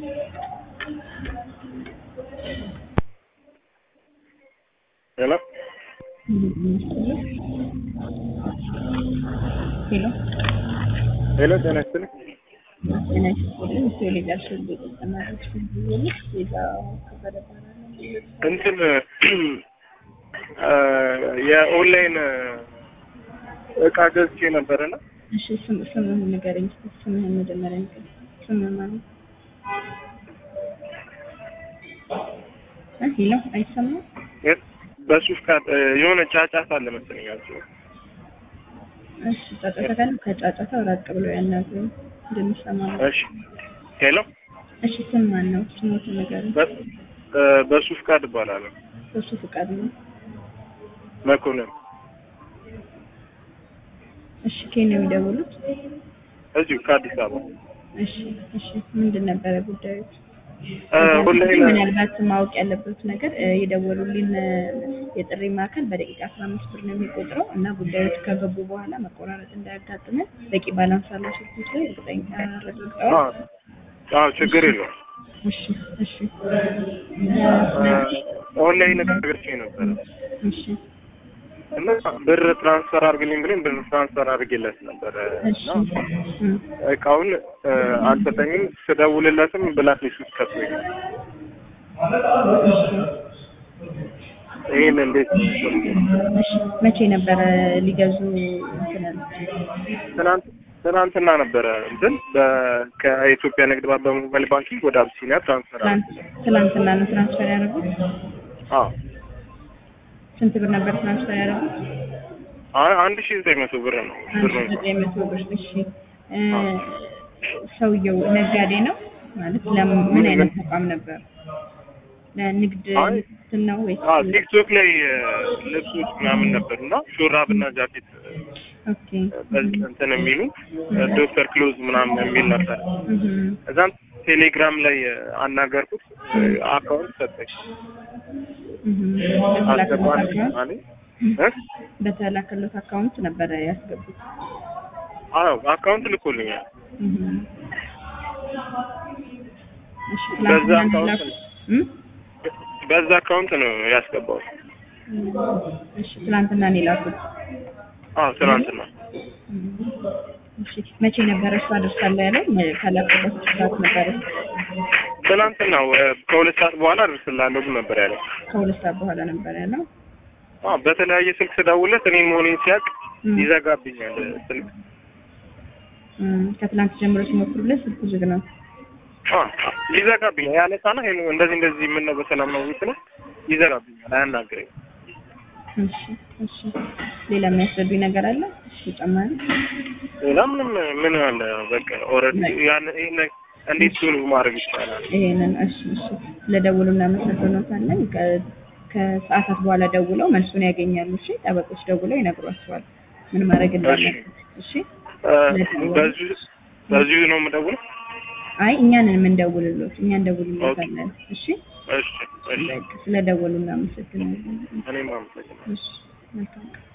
ሄሎ ሄሎ ሄሎ ጤና ይስጥልኝ። ጤና ይስጥልኝ። ቴሌጋር ሽልጥ ተማሪዎች ሁሉ ዜጋ ከበደ እባላለሁ። እንትን የኦንላይን እቃ ገዝቼ ነበርና እሺ ስም ስምህን ንገረኝ እስኪ ስምህን መጀመሪያ ንገረኝ። ስምህ ማለት እ ሄሎ አይሰማም? በሱ ፍቃድ የሆነ ጫጫታ አለ መሰለኝ አልችልም። እሺ ጫጫታ ካለ ከጫጫታው ራቅ ብለው ያናግሩ እንደሚሰማ ነው። እሺ ሄሎ እሺ ስም ማን ነው? ስሞትን ንገረኝ። በ- በሱ ፍቃድ እባላለሁ። በሱ ፍቃድ ነው። መኮንን እሺ ከየት ነው የሚደውሉት? እዚሁ ከአዲስ አበባ እሺ እሺ ምንድን ነበረ ጉዳዩ? እ ኦንላይን ምናልባት ማወቅ ያለበት ነገር እ የደወሉልን እ የጥሪ ማዕከል በደቂቃ አስራ አምስት ብር ነው የሚቆጥረው እና ጉዳዮች ከገቡ በኋላ መቆራረጥ እንዳያጋጥመን በቂ ባላንስ አለው ስልኮች ላይ እርግጠኛ አረጋግጠዋል። አዎ አዎ ችግር የለውም። እሺ እሺ እ ኦንላይን እቃ ገዝቼ ነበረ እሺ እና ብር ትራንስፈር አድርግልኝ ብለኝ ብር ትራንስፈር አድርጌለት ነበረ እሺ እና እ እቃውን እ አልሰጠኝም። ስደውልለትም ብላክ ሊስት ውስጥ ከቶኝ ነው። ይህን እንዴት እሺ መቼ ነበረ ሊገዙ እንትን ያሉት? ትናንት ትናንትና ነበረ እንትን በ- ከኢትዮጵያ ንግድ ባንክ በሞባይል ባንኪንግ ወደ አብሲኒያ ትራንስፈር ትላንት ትላንትና ነው ትራንስፈር ያደረጉት? አዎ ስንት ብር ነበር ትራንስፈር ያደረጉት? አ- አንድ ሺህ ዘጠኝ መቶ ብር ነው ብር አንድ ሺህ ዘጠኝ መቶ ብር። እሺ እ ሰውየው ነጋዴ ነው ማለት ለምን አይነት ተቋም ነበር? ለንግድ አይ፣ እንትን ነው ወይስ? አዎ ቲክቶክ ላይ እ ልብሶች ምናምን ነበር እና ሹራብ እና ጃኬት ኦኬ በዚህ እንትን የሚሉ እ ዶክተር ክሎዝ ምናምን የሚል ነበር። እህ እዛም ቴሌግራም ላይ እ አናገርኩት እ አካውንት ሰጠኝ እህ በተላከሉት አስገባልኝ አካውንት አለኝ እ በተላከሉት አካውንት ነበረ ያስገቡት። አዎ አካውንት ልኮልኛል። እህ እሺ በዛ ትላንትና አካውንት ላኩት? ነው እም? በዛ አካውንት ነው ያስገባው። እሺ ትላንትና ነው የላኩት። አዎ ትናንትና እሺ መቼ ነበረ እሱ አደርሳለሁ ያለው? ከላኩበት ሰዓት ነበረ? ትናንትና ወ- ከሁለት ሰዓት በኋላ አደርስልሃለሁ ግን ነበር ያለው። ከሁለት ሰዓት በኋላ ነበር ያለው። አዎ በተለያየ ስልክ ስደውልለት እኔ መሆኔን ሲያውቅ እም። ይዘጋብኛል ስልክ። እም፣ ከትላንት ጀምሮ ሲሞክሩለት ስልኩ ዝግ ነው። አዎ ይዘጋብኛል። ያነሳና ሄሎ እንደዚህ እንደዚህ ምን ነው በሰላም ነው ስለ ይዘጋብኛል፣ አያናግረኝም። እሺ እሺ። ሌላ የሚያስረዱኝ ነገር አለ? እሺ ተጨማሪ ሌላ ምንም ምን አለ በቃ ኦልሬዲ ያን ይሄን እንዴት ሶልቭ ማድረግ ይቻላል? ይሄንን እሺ እሺ። ስለደውሉ እናመሰግኖታለን። ከ- ከሰዓታት በኋላ ደውለው መልሱን ያገኛሉ። እሺ ጠበቆች ደውለው ይነግሯቸዋል ምን ማድረግ እንዳለበት። እሺ እ በዚሁ በዚሁ ነው የምደውለው? አይ እኛንን የምንደውልሎት እኛ እንደውልሎታለን። እሺ እሺ እሺ በቃ ስለደወሉ እናመሰግናለን። እኔም አመሰግናለሁ። እሺ መልካም ቀን።